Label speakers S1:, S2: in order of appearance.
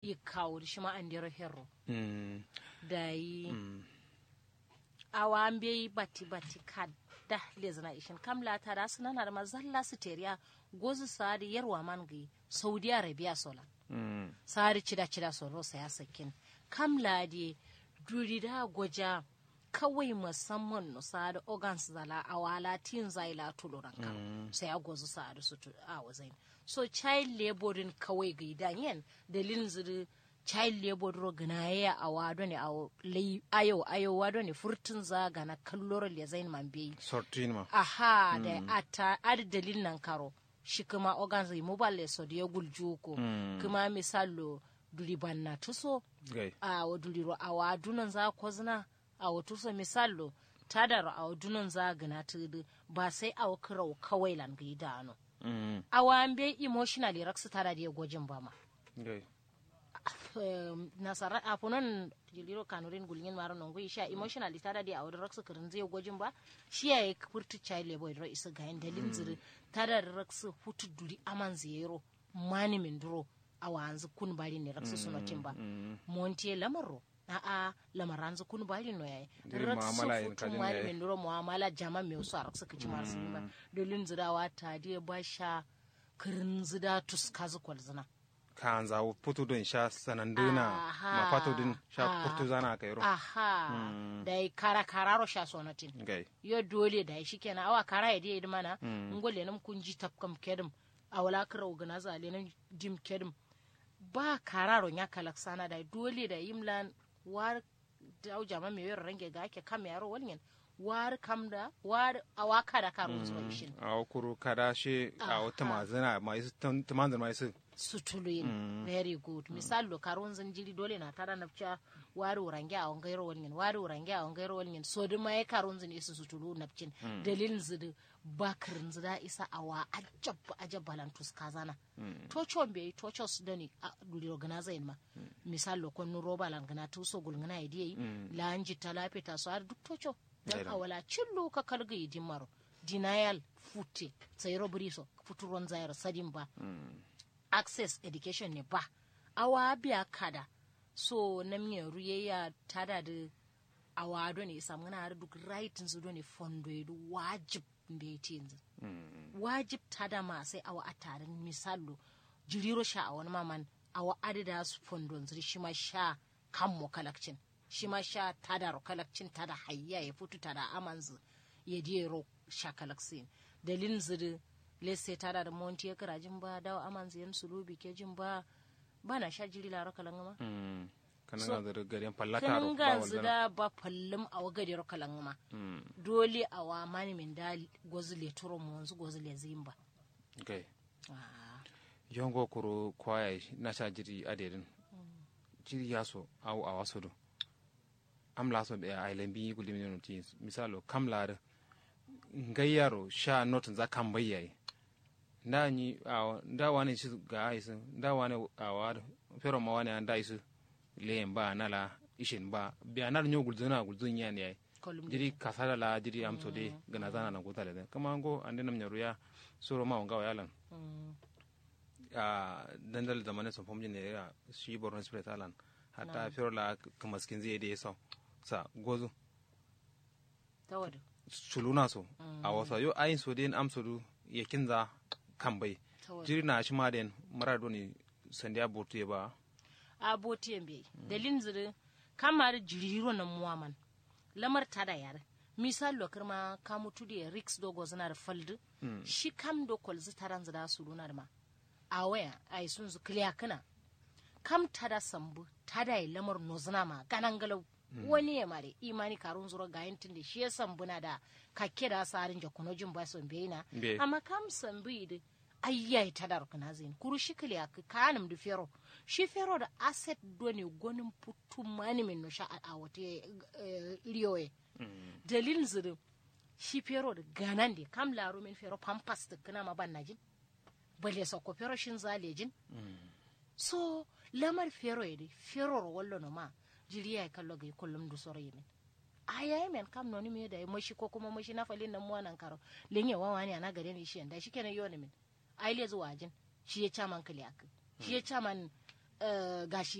S1: ikawur shi ma an dero herro
S2: mm
S1: da yi
S2: mm
S1: awa an bai bati bati kada lezana ishin kamla ta da su nana da mazalla su teriya gozu sa'adi yarwa man gai saudi arabia sola
S2: mm
S1: sa'adi cida cida soro saya sakin kamla de duri da goja kawai musamman no sa'adi organs zala awala tin zaila tuluran ka sai a gozu sa'adi su tu a wazain so child laboring kawai gai danyen dalilin zuri child labor ro gana ya a wado ne a lai ayo ayo wado ne furtun za gana kalloro le zain man bai
S2: sortin ma
S1: aha da ata ad dalil nan karo shi kuma organs mobile so da ya gulju ko kuma misalo duri banna tuso
S2: gai
S1: a wa duri ro a wa dunan za ko zina a wa tuso misalo tada ro a wa dunan za gana tudu ba sai a wa kiro kawai lan ga idano
S2: mm
S1: a wa an bai emotionally raksu tada da ya gojin ba ma
S2: gai
S1: um, nasara a funan jiliro kanurin gulgin maro nongo isha emotionally tada di awar raksu kirin zai gwajin ba shi ya yi furtu child labor ro isa ga dalin ziri tada da raksu hutu duri aman zero mani min duro a wanzu kun bari ne raksu sunotin ba montiye lamarro a a lamaranzu kun bari no yayi
S2: Diri mu'amala yin
S1: futu
S2: kajin
S1: mani
S2: yayi.
S1: min duro mu'amala jama me wasu a raksu kici marsu ba dalin zirawa ta di ba sha kirin zida tuskazu kwalzina
S2: kan za putu don sha sananduna
S1: Aha.
S2: ma pato din sha
S1: Ah.
S2: putu zana kai ro
S1: aha da yi kara kararo sha sonatin
S2: gai
S1: yo dole da shi kenan awa kara ya dai mana ngole nam kun ji tapkam kedum awala kara organiza le nam dim kedum ba kararo nya kalak sana da dole da yimlan war da jama me yor range ga ake kam yaro walnyen war kam da war awa kada karo zuwa ishin
S2: a kuru kada shi a wata mazana ma isu tumanzan ma isu
S1: sutuluyin very good misal lo karon zanjiri dole na tara na fca wari urange a wangairo walnyen wari urange a wangairo walnyen so duk ma ya karon zan isa sutulu na fcin dalilin zidu bakirin zida isa a wa ajab ajab balantus kazana tocho be tocho su dani a duli organiza ma misal lo kon roba langana tu so gulngana idai la anji talafe ta so har duk tocho dan
S2: Gaira.
S1: awala cillo ka kalga yidin maro denial futte sai robriso futuron zairo sadin ba access education ne ba awa biya kada so na miyan ruye ya tada da awa do ne samu na har duk right su do ne fondo ya wajib mbe tinzu wajib tada ma sai awa a tarin misalo jiriro sha a wani maman awa adida su fondo zuri shi ma sha kan mu kalakcin shi ma sha tada ro kalakcin tada hayya ya futu tada amanzu ya diye ro sha kalaksin dalin zuri lesse tada da monti ya kira jin ba dawo amanzu yan sulubi ke jin ba ba na sha jiri lara kalangama
S2: kana
S1: So,
S2: ga da garin fallaka ro
S1: kanin
S2: ba
S1: ga
S2: walzana
S1: zida ba fallum a wagadi ro kalangama dole a wa mani min da gozu le turo mu wanzu gozu le zimba
S2: gai
S1: Ah,
S2: yongo kuru kwaya na sha jiri adedin jiri yaso au a waso do am la so be a ilan bi guli min ti misalo kam la da ngayyaro sha not za kan bayyaye nda ni a nda wani shi ga aisu nda wani a wa fero ma wani anda isu leyen ba nala ishin ba bi anar nyo gulzuna gulzun yan yayi
S1: kolum
S2: jiri kasala la jiri am so de gana zana na gutale de kama ngo ande nam nyaruya suro ma ngawa yalan
S1: Mm,
S2: a dandal zamane sun fomjin ne ya shi borno spirit alan hatta firo la kamaskin zai da so sa gozu
S1: ta wadu
S2: suluna so a wasa yo ayin so den am so du ya kinza kan bai
S1: ta wadu
S2: jiri na shi ma den marado ne sandiya botu ya ba
S1: a botiyan bai dalin ziri kamar jiriro na muwaman lamar ta da yare misal lokar ma ka mutu da rix dogo zana da faldu shi kam do kolzi taran zida su luna da ma a waya a yi sun zu kiliya kana kam ta da sambu ta da yi lamar nozuna ma ganan galau wani ya mare imani karun zuro ga yin tun shi ya sambu na da kake da sarin jakunojin ba son bai
S2: Be.
S1: amma kam sambu idi ayyai ta da rukuna zin kuru shi kiliya ka kanum da fero shi fero da asset doni gonin putu mani min no sha a a wata iriyoye dalilin zirin shi fero da ganan da kam laro min fero pampas da kana ma ban najin bale so ko fero shin zalejin so lamar fero ya dai fero ro wallo no ma jiri ya kallo ga kullum du soro yemin aya men kam no ni me da mashi ko kuma mashi na falin nan mu nan karo lenye wawa ne ana gare ni shi da shi kenan yoni min ai le zuwa jin shi ya caman kali ak shi ya caman eh, gashi